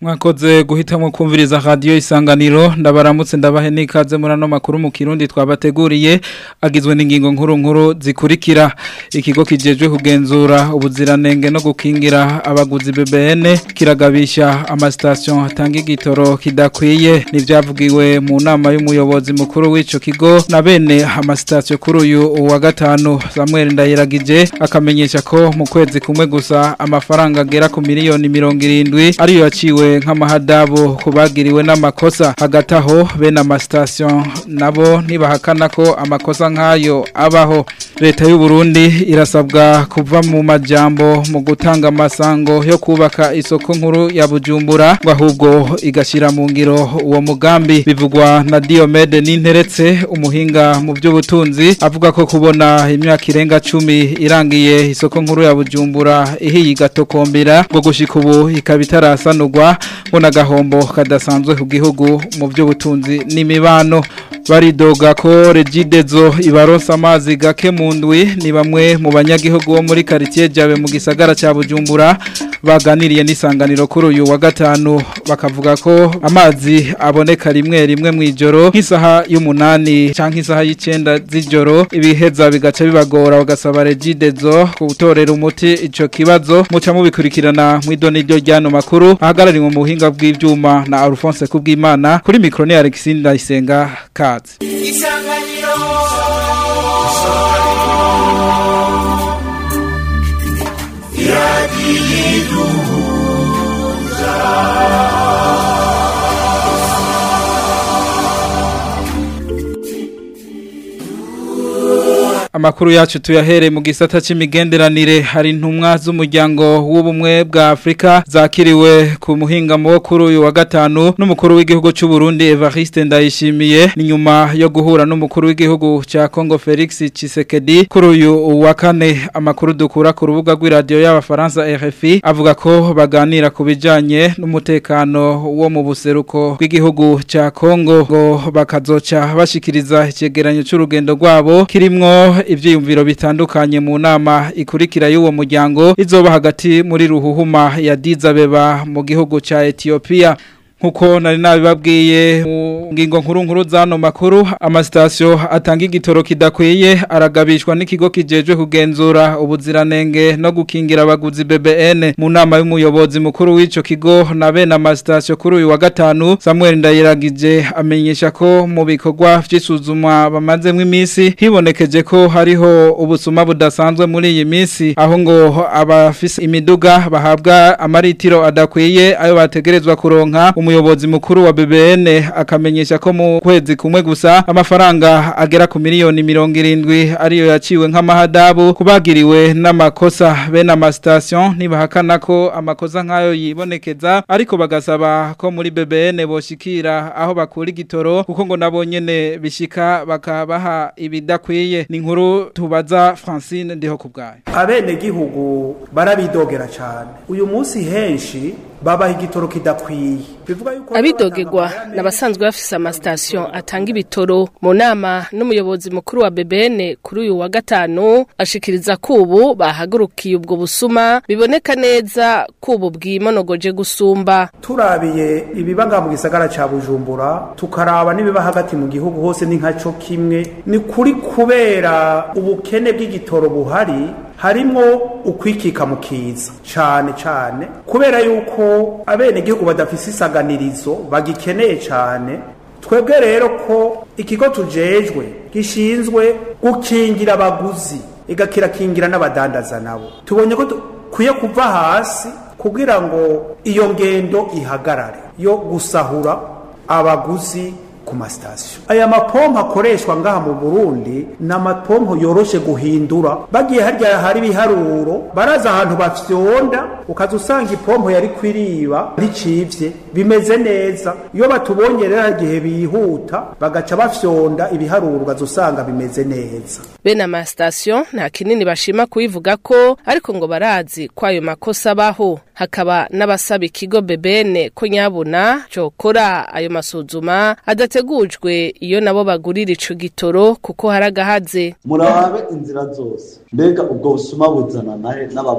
mwakoze guhitamo kumviriza radio isanganiro ndabaramutse ndabahe nikaze muri ano makuru mu kirundi twabateguriye agizwe n'ingingo nkuru nkuru zikurikira ikigo kijejwe kugenzura ubuziranenge no gukingira abaguzi BBN kiragabisha amastation atanga igitoro kidakwiye nivyavugiwe mu nama y'umuyobozi mukuru w'ico kigo na bene amastation kuri uyu wa gatanu Samuel Ndahiragije akamenyesha ko mu kwezi kumwe gusa amafaranga agera ku miliyoni 70 ariyo yaciwe nk'amahadabu kubagiriwe n'amakosa hagati aho bene amastation nabo ntibahakana ko amakosa nk'ayo abaho leta y'u Burundi irasabwa kuva mu majambo mu gutanga amasango yo kubaka isoko nkuru ya Bujumbura ngo ahubwo igashira mu ngiro uwo mugambi bivugwa na Diomede Ninteretse umuhinga mu by'ubutunzi avuga ko kubona imyaka irenga 10 irangiye isoko nkuru ya Bujumbura ihiye gatokombera ngo gushika ubu ikabitarasanurwa ngo nagahombo kadasanzwe ku gihugu mu by'ubutunzi n'imibano baridoga ko regidezo ibaronsa amazi gake mu ndwi ni bamwe mu banyagihugu bo muri quartier jabe mu gisagara ca Bujumbura baganiriye n'isanganiro kuri uyu wa gatanu bakavuga ko amazi aboneka rimwe rimwe mu ijoro nk'isaha y'umunani canke isaha y'icenda z'ijoro ibiheza bigaca bibagora bagasaba regidezo kutorera umuti ico kibazo muca mubikurikirana mu idoni ryo ryano makuru ahagarariwe mu buhinga bw'ivyuma na Alphonse Kubwimana kuri micro ni Alexis Ndayisenga kazi isanganiro Amakuru yacu tuyahere mu gisata c'imigenderanire hari intumwa z'umuryango w'ubumwe bwa Afrika zakiriwe ku muhinga wo kuri uyu wa gatanu n'umukuru w'igihugu c'u Burundi Evariste Ndayishimiye ni nyuma yo guhura n'umukuru w'igihugu ca Congo Felix Tshisekedi kuri uyu wa kane amakuru dukura ku rubuga rw'iradio y'abafaransa RFI avuga ko baganira ku bijanye n'umutekano wo mu buseruko bw'igihugu ca Congo ngo bakazoca bashikiriza icegeranyo c'urugendo rwabo kirimwo ivyiyumviro bitandukanye mu nama ikurikira y'uwo muryango izoba hagati muri ruhuhuma ya Dizabeba mu gihugu ca Ethiopia nkuko nari nabibabwiye mu ngingo nkuru nkuru zano makuru amasitasiyo atanga igitoro kidakwiye aragabishwa n'ikigo kijejwe kugenzura ubuziranenge no gukingira abaguzi BBN mu nama y'umuyobozi mukuru w'ico kigo na bene amasitasiyo kuri uyu wa gatanu Samuel Ndayiragije amenyesha ko mu bikorwa vy'isuzumwa bamazemwo iminsi hibonekeje ko hariho ubusuma budasanzwe muri iyi minsi aho ngo abafise imiduga bahabwa amaritiro adakwiye ayo bategerezwa kuronka umuyobozi mukuru wa BBN akamenyesha ko mu kwezi kumwe gusa amafaranga agera ku miliyoni mirongo irindwi ariyo yaciwe nk'amahadabu kubagiriwe n'amakosa bene amastation ntibahakana ko amakosa nk'ayo yibonekeza ariko bagasaba ko muri BBN boshikira aho bakura igitoro kuko ngo nabo nyene bishika bakabaha ibidakwiye ni inkuru tubaza Francine ndiho kubgaye abene gihugu barabidogera cyane uyu munsi henshi babaha igitoro kidakwiye bivuga yuko abidogerwa n'abasanzwe bafise amasitasiyo atanga ibitoro mu nama n'umuyobozi mukuru wa BBN kuri uyu wa gatanu ashikiriza ko ubu bahagurukiye ubwo busuma biboneka neza ko ubu bwimonogoje gusumba turabiye ibibaga mu gisagara ca Bujumbura tukaraba nibiba hagati mu gihugu hose ni nkaco kimwe ni kuri kubera ubukene bw'igitoro buhari harimo ukwikika mu kiza cyane cyane kubera yuko abene gihugu badafise isaganirizo bagikeneye cyane twebwe rero ko ikigo tujejwe gishinzwe gukingira abaguzi igakirakingira n'abadandaza nabo tubonye ko dukwiye kuva hasi kugira ngo iyo ngendo ihagarare yo gusahura abaguzi ku masitasiyo aya mapompo akoreshwa ngaha mu burundi ni amapompo yoroshe guhindura bagiye harya hari ibiharuro baraza ahantu bafyonda ukaza usanga ipompo yari kwiriba nticivye bimeze neza iyo batubonye rero igihe bihuta bagaca bafyonda ibiharuro ukaza usanga bimeze neza bene amasitasiyo nta kinini bashima kubivuga ko ariko ngo barazi ko ayo makosa abaho hakaba n'abasaba ikigo bebene ko nyabuna cokora ayo masuzuma adategujwe iyo nabo bagurira ico gitoro kuko hari agahaze murabe inzira zose mbega ubwo busuma buzana nahe n'ababukora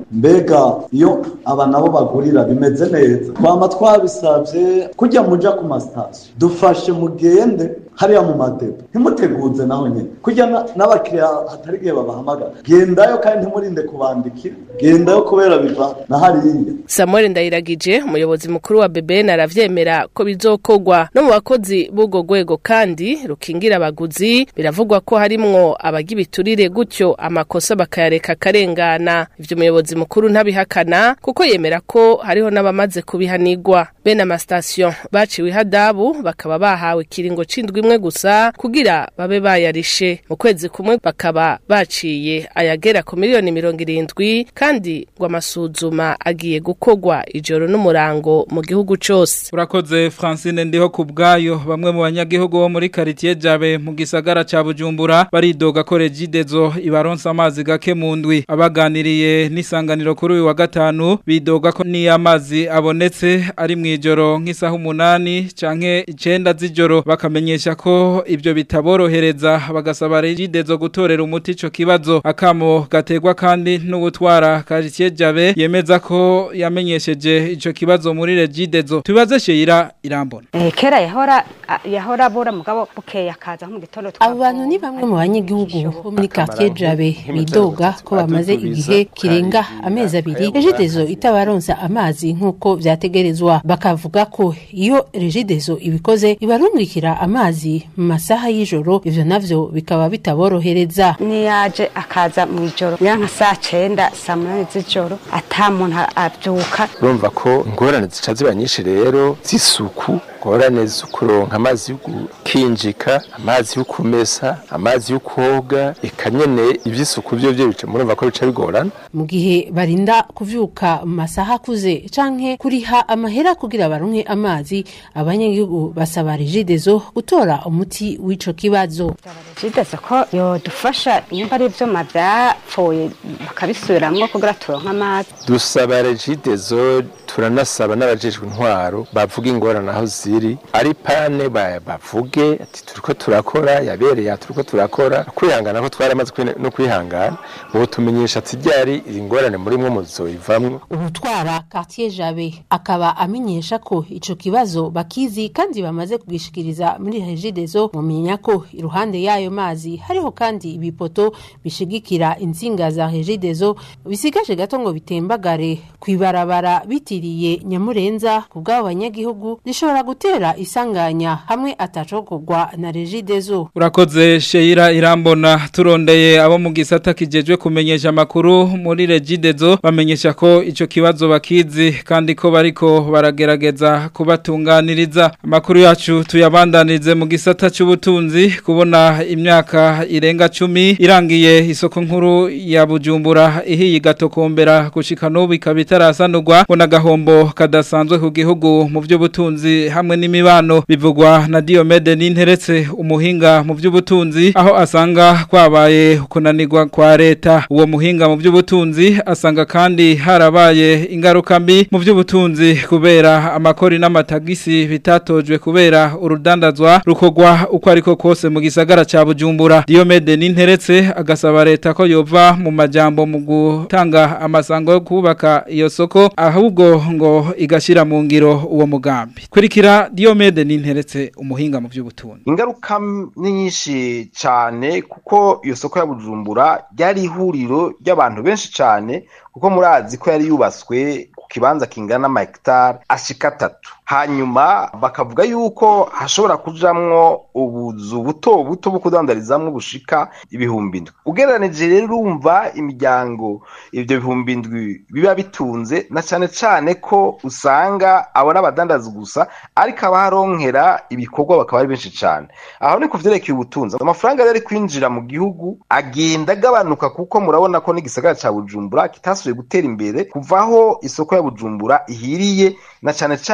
mbega iyo aba nabo bagurira bimeze neza twama twabisabye kujya muja ku masitasiyo dufashe mugende hariya mu madepo ntimuteguze naho nyine kujya n'abakiriya hatari igihe babahamagara gendayo kandi ntimurinde kubandikira gendayo kubera biva na hariya samuel ndayiragije umuyobozi mukuru wa bbn aravyemera ko bizokorwa no mu bakozi b'ubwo rwego kandi rukingira abaguzi biravugwa ko harimwo abaga ibiturire gutyo amakosa bakayareka akarengana ivyo umuyobozi mukuru ntabihakana kuko yemera ko hariho n'abamaze kubihanigwa bene amasitasiyo baciwe ihadabu bakaba bahawe ikiringo c'indwi imwe gusa kugira babe bayarishe mu kwezi kumwe bakaba baciye ayagera ku miliyoni mirongo irindwi kandi ngo amasuzuma agiye gukorwa ijoro n'umurango mu gihugu cose urakoze francine ndiho ku bwayo bamwe mu banyagihugu bo muri karitiye jabe mu gisagara ca bujumbura baridoga ko regidezo ibaronsa amazi gake mu ndwi abaganiriye n'isanganiro kuri uyu wa gatanu bidoga ko niyo amazi abonetse ari mu ijoro nk'isaha umunani canke icenda z'ijoro bakamenyesha ko ibyo bitaborohereza bagasaba regidezo gutorera umuti ico kibazo akamo gategwa kandi no gutwara karitiye jabe yemeza ko yamenyesheje ico kibazo muri regidezo tubaze sheyira irambona Eh, kera yahora a- yahora abura mugabo bukeye akaza mu gitondo abo bantu ni bamwe mu banyagihugu bo muri quartier jabe bidoga ko bamaze igihe kirenga amezi abiri regidezo itabaronsa amazi nk'uko vyategerezwa bakavuga ko iyo regidezo ibikoze ibarungikira amazi mu masaha y'ijoro ivyo navyo bikaba bitaborohereza niyaje akaza mu ijoro ya nka saa cenda saa munani z'ijoro ata muntu avyuka urumva ko ingorane zica ziba nyinshi rero z'isuku ingorane zo kuronka amazi yo gukinjika amazi yo kumesa amazi yo koga eka nyene ivy'isuku vyo vyo bica murumva ko bica bigorana mu gihe barinda kuvyuka mu masaha akuze canke kuriha amahera kugira baronke amazi abanyagihugu basaba regidezo gutora umuti w'ico kibazo jideze ko yodufasha nimba ari ivyuma vyapfuye bakabisubiramwo kugira turonke amazi dusaba regidezo turanasaba n'abajejwe intwaro bavuga ingorane aho ziri ari pane ba- bavuge ati turiko turakora yabereye aha turiko turakora kwihangana ko twaramaze kwine- no kwihangana ubu tumenyesha ati ryari iyi ngorane murimwo muzoyivamwo ubutwara quartier jabe akaba amenyesha ko ico kibazo bakizi kandi bamaze kugishikiriza muri regidezo mumenya ko iruhande y'ayo mazi hariho kandi ibipoto bishigikira insinga za regidezo bisigaje gato ngo bitembagare kwibarabara bitiriye nyamurenza ku bw'abo banyagihugu zishobora gutera isanganya hamwe atacokorwa na regidezo Urakoze Sheira Irambona turondeye abo mu gisata kijejwe kumenyesha makuru muri Regidezo bamenyesha ko ico kibazo bakizi kandi ko bariko baragerageza kubatunganiriza amakuru yacu tuyabandanirize mu gisata c'ubutunzi kubona imyaka irenga cumi irangiye isoko nkuru ya Bujumbura ihiye gatokombera gushika n'ubu ikaba itarasanurwa ngo nagahombo kadasanzwe ku gihugu mu by'ubutunzi hamwe n'imibano bivugwa na Diomede Ninteretse umuhinga mu by'ubutunzi aho asanga kwabaye kunanirwa kwa leta uwo muhinga mu by'ubutunzi asanga kandi harabaye ingaruka mbi mu by'ubutunzi kubera amakori n'amatagisi bitatojwe kubera urudandazwa rukogwa uko ariko kose mu gisagara ca Bujumbura Diomede Ninteretse agasaba leta ko yova mu majambo mu gutanga amasango yo kubaka iyo soko ahubwo ngo igashira mu ngiro uwo mugambi kurikira Diomede Ninteretse umuhinga mu by'ubutunzi ingaruka ni nyinshi cyane kuko iyo soko ya bujumbura ryari ihuriro ry'abantu benshi cyane kuko murazi ko yari yubatswe ku kibanza kingana n'amahegitari ashika atatu hanyuma bakavuga yuko hashobora kujamwo ubuzu buto buto bwo kudandarizamwo bushika ibihumbi indwi ugereranije rero urumva imiryango ibyo bihumbi indwi biba bitunze na cyane cyane ko usanga abona abadandaza gusa ariko abaharonkera ibikorwa bakaba ari benshi cyane aho ni ku vyerekeye ubutunzi amafaranga yari ari kwinjira mu gihugu agenda agabanuka kuko murabona ko n'igisagara ca bujumbura kitasubiye gutera imbere kuvaho isoko ya bujumbura ihiriye na cyane cyane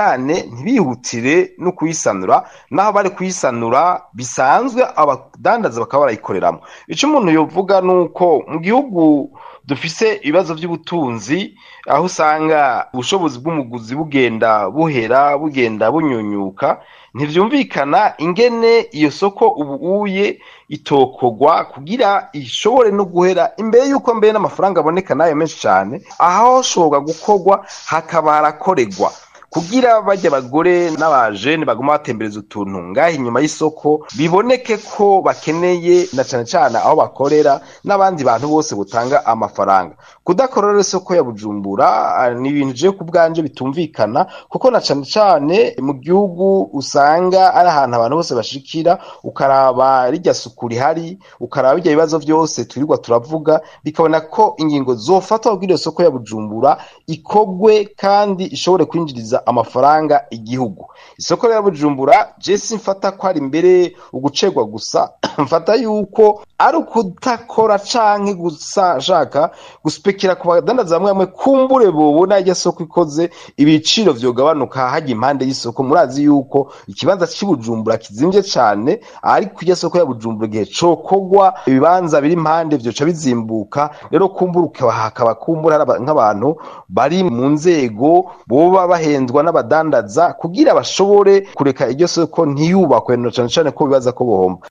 ntibihutire no kuyisanura naho bari kuyisanura bisanzwe abadandaza bakaba barayikoreramo icyo umuntu yovuga ni uko mu gihugu dufise ibibazo by'ubutunzi aho usanga ubushobozi bw'umuguzi bugenda buhera bugenda bunyunyuka ntibyumvikana ingene iyo soko ubu uye itokogwa kugira ishobore no guhera imbere y'uko mbere n'amafaranga aboneka nayo menshi cyane aho hashobora gukorwa hakaba harakorerwa kugira bajya abagore n'abajene baguma batembereza utuntu ngaho inyuma y'isoko biboneke ko bakeneye na cyane cyane aho bakorera n'abandi bantu bose butanga amafaranga kudakorera isoko ya bujumbura ni ibintu je ku bwanje bitumvikana kuko na cyane cyane mu gihugu usanga ari ahantu abantu bose bashikira ukaraba rijya suku rihari ukaraba bijya bibazo byose turirwa turavuga bikabona ko ingingo zofatwa kugira iyo soko ya bujumbura ikogwe kandi ishobore kwinjiriza amafaranga igihugu isoko rya bujumbura jesi mfata ko ari imbere ugucegwa gusa mfata yuko ari ukutakora canke gushaka guspekera ku badandaza bamwe bamwe kumbure bobona iryo soko ikoze ibiciro vyogabanuka hajya impande y'isoko murazi yuko ikibanza cy'ibujumbura kizimvye cane ariko iryo soko ya bujumbura igihe cokogwa ibibanza biri impande vyoca bizimbuka rero kumbura hakaba kumbura nk'abantu bari mu nzego boba bahendwa n'abadandaza kugira bashobore kureka iryo soko ntiyubakwe no cyane cyane ko bibaza ko bohomba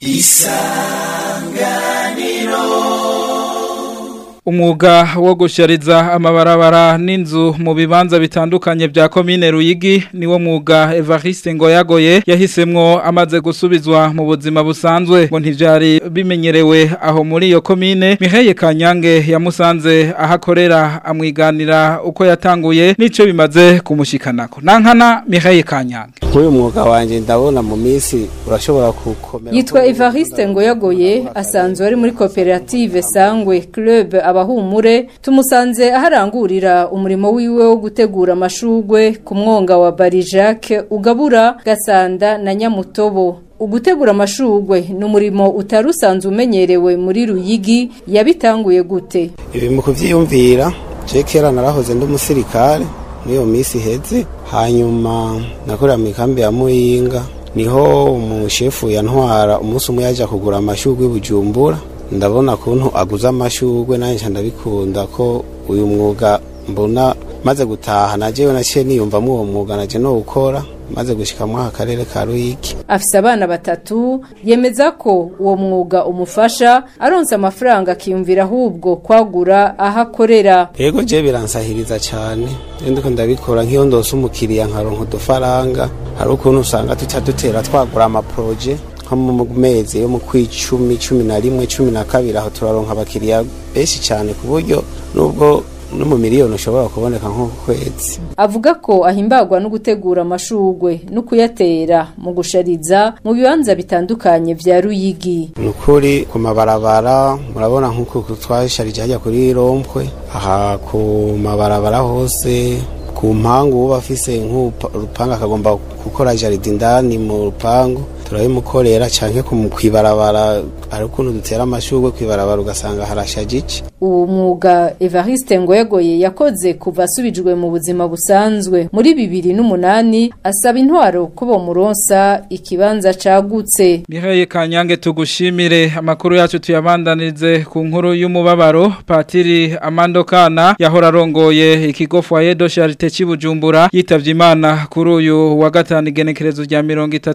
umwuga wo gushariza amabarabara n'inzu mu bibanza bitandukanye bya komine Ruyigi niwo mwuga Evariste ngo yagoye yahisemwo amaze gusubizwa mu buzima busanzwe ngo ntivyari bimenyerewe aho muri iyo komine Miheye Kanyange yamusanze ahakorera amwiganira uko yatanguye nico bimaze kumushikanako nankana Miheye Kanyange Uyu mwuga wanje ndabona mu minsi urashobora gukomera Yitwa Evariste ngo yagoye asanzwe ari muri koperative Sangwe Club abahumure tumusanze aharangurira umurimo wiwe wo gutegura amashugwe ku mwonga wa Barijake ugabura Gasanda na Nyamutobo ugutegura amashugwe ni umurimo utari usanzwe umenyerewe muri Ruyigi yabitanguye gute ibi mu kuvyiyumvira je kera narahoze ndi umusirikare muri iyo minsi iheze hanyuma nakorera mu ikambi ya Muyinga niho umushefu yantwara umunsi umwe yaje kugura amashugwe bujumbura ndabona kuntu aguza amashugwe nanjye ndabikunda ko uyu mwuga mbona maze gutaha najewe naciye niyumvamo uwo mwuga naje no gukora maze gushikamo akarere ka Ruyiki afise abana batatu yemeza ko uwo mwuga umufasha aronse amafaranga akiyumvira ahubwo kwagura aho akorera yego je biransahiriza cyane ndiko ndabikora nk'iyo ndose umukiriya nkaronka udufaranga hari ukuntu usanga tuca dutera twagura amaproje nko mu mezi yo mu kwicumi cumi na rimwe cumi na kabiri aho turaronka abakiriya benshi cyane ku buryo nubwo no mu miliyoni ushobora kuboneka nko ku kwezi avuga ko ahimbagwa no gutegura amashugwe no kuyatera mu gushariza mu bibanza bitandukanye vya Ruyigi ni ukuri ku mabarabara murabona nk'uko twasharije hajya kuri rompwe aha ku mabarabara hose ku mpangu uba afise nk'urupanga akagomba gukora jaride indani mu rupangu turabimukorera canke kwibarabara hari ukuntu dutera amashurwe kwibarabara ugasanga harashajije uwo mwuga Evariste Ngoyegoye yakoze kuva asubijwe mu buzima busanzwe muri bibiri n'umunani asaba intwaro ko bomuronsa ikibanza cagutse Miheye Kanyange tugushimire amakuru yacu tuyabandanirize ku nkuru y'umubabaro Patiri Amando Kana yahora arongoye ikigo Foyer de Charité cy'Ibujumbura yitavye Imana kuri uyu wa gatanu igenekerezo rya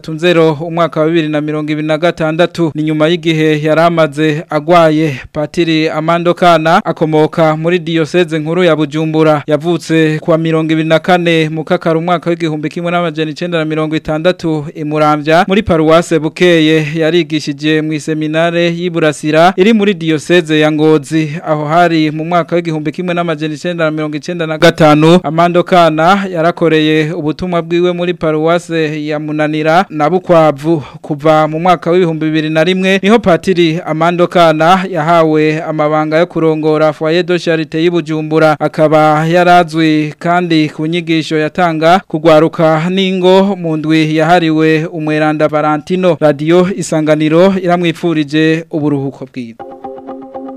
30 umwaka wa 2026 ni nyuma y'igihe yaramaze agwaye Patiri Amando Kana akomoka muri diocese nkuru ya Bujumbura yavutse kwa 2024 mu kakara umwaka w'igihumbi kimwe n'amajana 960 imuramvya muri paruwase Bukeye yarigishije mu seminare y'Iburasira iri muri diocese ya Ngozi aho hari mu mwaka w'igihumbi kimwe n'amajana 995 Amando Kana yarakoreye ubutumwa bwiwe muri paruwase ya Munanira na Bukwavu kuva mu mwaka w'ibihumbi bibiri na rimwe niho Patiri Amando Kana yahawe amabanga yo kurongora foyer de charité y'Ibujumbura akaba yarazwi kandi ku nyigisho yatanga kugwaruka ningo mu ndwi yahariwe umweranda Valentino radio isanganiro iramwipfurije uburuhuko bwiza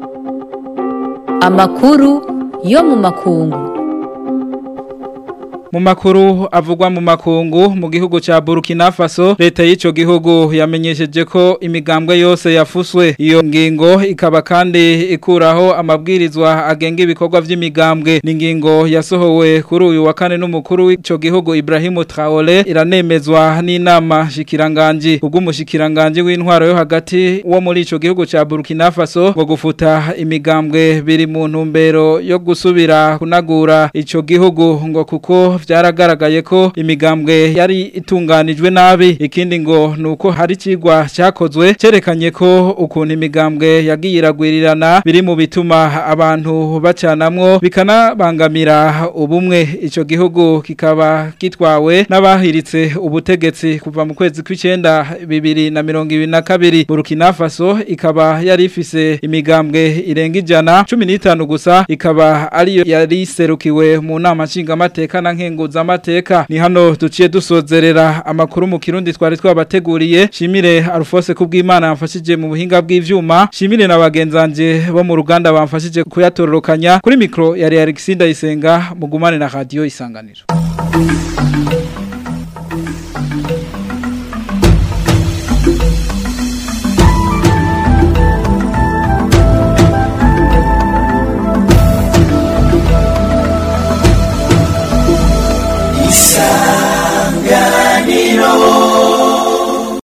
Amakuru yo mu makungu mu makuru avugwa mu makungu mu gihugu ca Burkina Faso leta y'ico gihugu yamenyesheje ko imigambwe yose yafuswe iyo ngingo ikaba kandi ikuraho amabwirizwa agenga ibikorwa vy'imigambwe ni ngingo yasohowe kuri uyu wa kane n'umukuru w'ico gihugu Ibrahim Traoré iranemezwa n'inama shikiranganji ubw'umushikiranganje w'intwaro yo hagati wo muri ico gihugu ca Burkina Faso ngo gufuta imigambwe biri mu ntumbero yo gusubira kunagura ico gihugu ngo kuko vyaragaragaye ko imigambwe yari itunganijwe nabi ikindi ngo nuko hari cigwa cyakozwe cerekanye ko ukuntu imigambwe yagiye iragwirirana biri mu bituma abantu bacanamwo bikanabangamira ubumwe ico gihugu kikaba gitwawe n'abahiritse ubutegetsi kuva mu kwezi kw'icenda bibiri na mirongo ibiri na kabiri Burkina Faso ikaba yari ifise imigambwe irenga ijana cumi n'itanu gusa ikaba ariyo yari iserukiwe mu nama nshingamateka na nkenguzamateka ni hano duciye dusozerera amakuru mu kirundi twari twabateguriye shimire Alphonse kubw'Imana yamfashije mu buhinga bw'ivyuma shimire na bagenzanje bo mu ruganda bamfashije kuyatororokanya kuri mikro yari Alexis Ndayisenga mugumane na radio isanganiro